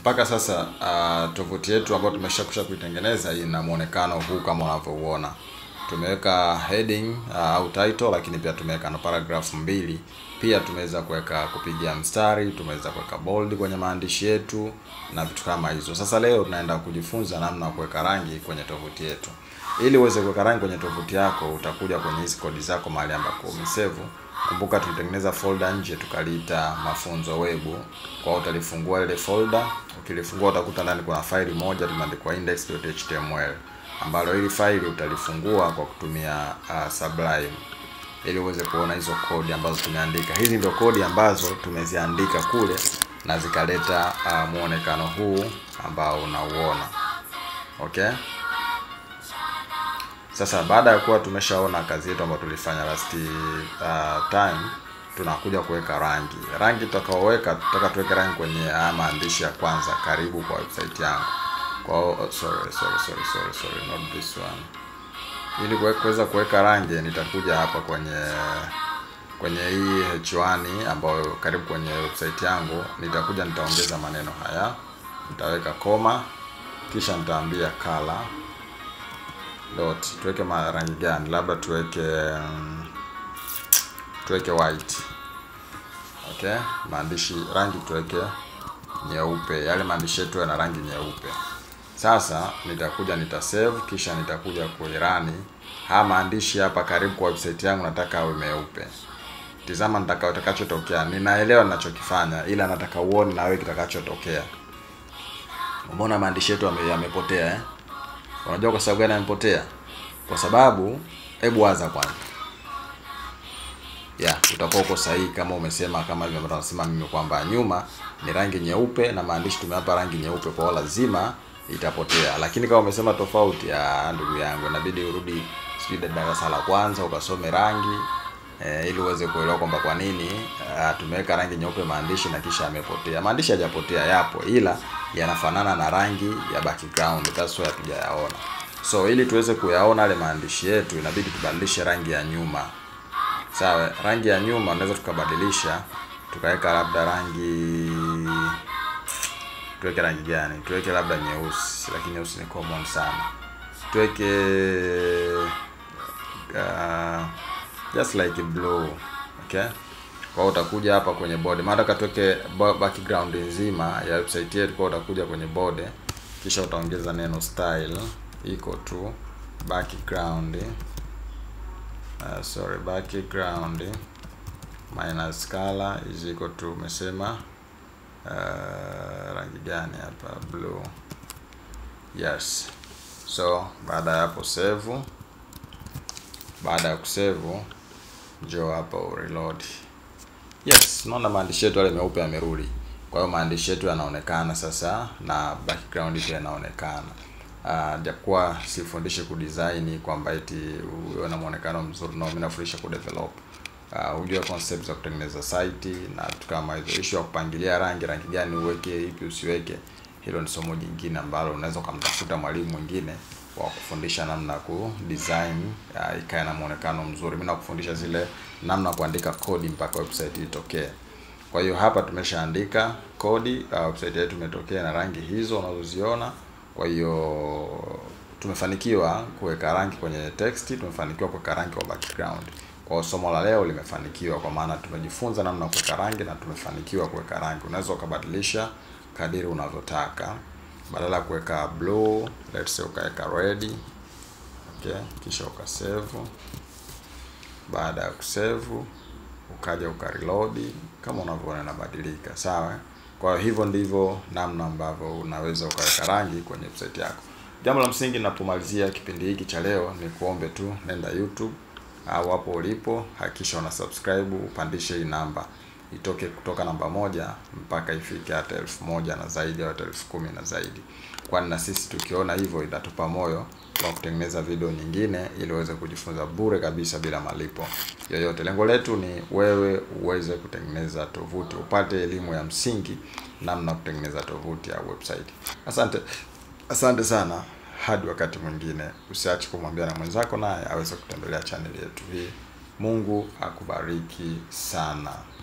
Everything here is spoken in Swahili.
mpaka sasa uh, tovuti yetu ambayo tumeshakusha kuitengeneza ina muonekano huu kama unavyouona. Tumeweka heading uh, au title, lakini pia tumeweka na paragraph mbili. Pia tumeweza kuweka kupigia mstari, tumeweza kuweka bold kwenye maandishi yetu na vitu kama hizo. Sasa leo tunaenda kujifunza namna ya kuweka rangi kwenye tovuti yetu. Ili uweze kuweka rangi kwenye tovuti yako, utakuja kwenye hizi kodi zako mahali ambako umesave. Kumbuka tulitengeneza folder nje tukaliita mafunzo web. Kwa hiyo utalifungua ile folder, ukilifungua utakuta ndani kuna faili moja limeandikwa index.html ambalo hili faili utalifungua kwa kutumia uh, Sublime ili uweze kuona hizo kodi ambazo tumeandika. Hizi ndio kodi ambazo tumeziandika kule na zikaleta uh, muonekano huu ambao unauona. Okay? Sasa baada ya kuwa tumeshaona kazi yetu ambayo tulifanya last uh, time, tunakuja kuweka rangi. Rangi tutakaoweka, tutaka tuweke rangi kwenye haya maandishi ya kwanza, karibu kwa website yangu. Kwa oh, sorry sorry sorry sorry sorry not this one. Ili kuweza kuweka rangi, nitakuja hapa kwenye kwenye hii H1 ambayo karibu kwenye website yangu, nitakuja nitaongeza maneno haya, nitaweka koma, kisha nitaambia color dot tuweke rangi gani? Labda tuweke um, tuweke white. Okay, maandishi rangi tuweke nyeupe, yale maandishi yetu yana rangi nyeupe. Sasa nitakuja nitasave, kisha nitakuja kuirani haya maandishi hapa karibu kwa website yangu, nataka awe meupe. Tizama nitaka utakachotokea. Ninaelewa ninachokifanya, ila nataka uone na wewe kitakachotokea. Umeona maandishi yetu yamepotea eh? Unajua kwa sababu gani yamepotea? Kwa sababu hebu waza kwanza. Ya, utakuwa uko sahihi kama umesema kama hivyo ambavyo nasema mimi kwamba nyuma ni rangi nyeupe na maandishi tumewapa rangi nyeupe, kwa hiyo lazima itapotea. Lakini kama umesema tofauti, ya ndugu yangu, inabidi urudi sijui darasa la kwanza ukasome rangi e, ili uweze kuelewa kwamba kwa nini uh, tumeweka rangi nyeupe maandishi na kisha yamepotea. Maandishi hajapotea, yapo, ila yanafanana na rangi ya background, that's why hatujayaona. So ili tuweze kuyaona yale maandishi yetu, inabidi tubadilishe rangi ya nyuma. Sawa, rangi ya nyuma unaweza tukabadilisha, tukaweka labda rangi, tuweke rangi gani? Tuweke labda nyeusi, lakini nyeusi ni common sana. Tuweke uh, just like blue. Okay, kwa hiyo utakuja hapa kwenye body, maana tuweke background nzima ya website yetu. Kwa hiyo utakuja kwenye body, kisha utaongeza neno style equal to background uh, sorry background minus color is equal to umesema uh, rangi gani hapa? Blue. Yes, so baada ya hapo save. Baada ya kusave njoo hapa ureload. Yes, naona maandishi yetu yale meupe yamerudi. Kwa hiyo maandishi yetu yanaonekana sasa na background pia yanaonekana. Uh, japokuwa sifundishi kudesign kwamba eti uwe na muonekano mzuri, na mimi nafundisha kudevelop. Uh, ujue concept za kutengeneza site na vitu kama hizo. Issue ya kupangilia rangi, rangi gani uweke, ipi usiweke, hilo ni somo jingine ambalo unaweza ukamtafuta mwalimu mwingine wa kufundisha namna ya ku design uh, ikae na muonekano mzuri. Mimi nakufundisha zile namna kuandika kodi mpaka website itokee. Kwa hiyo hapa tumeshaandika kodi, uh, website yetu imetokea na rangi hizo unazoziona. Kwa hiyo tumefanikiwa kuweka rangi kwenye text, tumefanikiwa kuweka rangi kwa background. Kwa hiyo somo la leo limefanikiwa kwa maana tumejifunza namna ya kuweka rangi na tumefanikiwa kuweka rangi. Unaweza ukabadilisha kadiri unavyotaka. Badala ya kuweka blue, let's say ukaweka red. Okay, kisha ukasave. Baada ya kusave ukaja ukareload kama unavyoona inabadilika, sawa? Kwa hivyo ndivyo namna ambavyo unaweza ukaweka rangi kwenye website yako. Jambo la msingi ninapomalizia kipindi hiki cha leo ni kuombe tu, nenda YouTube au hapo ulipo, hakikisha una subscribe, upandishe hii namba itoke kutoka namba moja mpaka ifike hata elfu moja na zaidi au hata elfu kumi na zaidi, kwani na sisi tukiona hivyo itatupa moyo wa kutengeneza video nyingine ili uweze kujifunza bure kabisa bila malipo yoyote. Lengo letu ni wewe uweze kutengeneza tovuti, upate elimu ya msingi namna kutengeneza tovuti au website. Asante, asante sana. Hadi wakati mwingine, usiache kumwambia na mwenzako naye aweze kutembelea channel yetu hii. Mungu akubariki sana.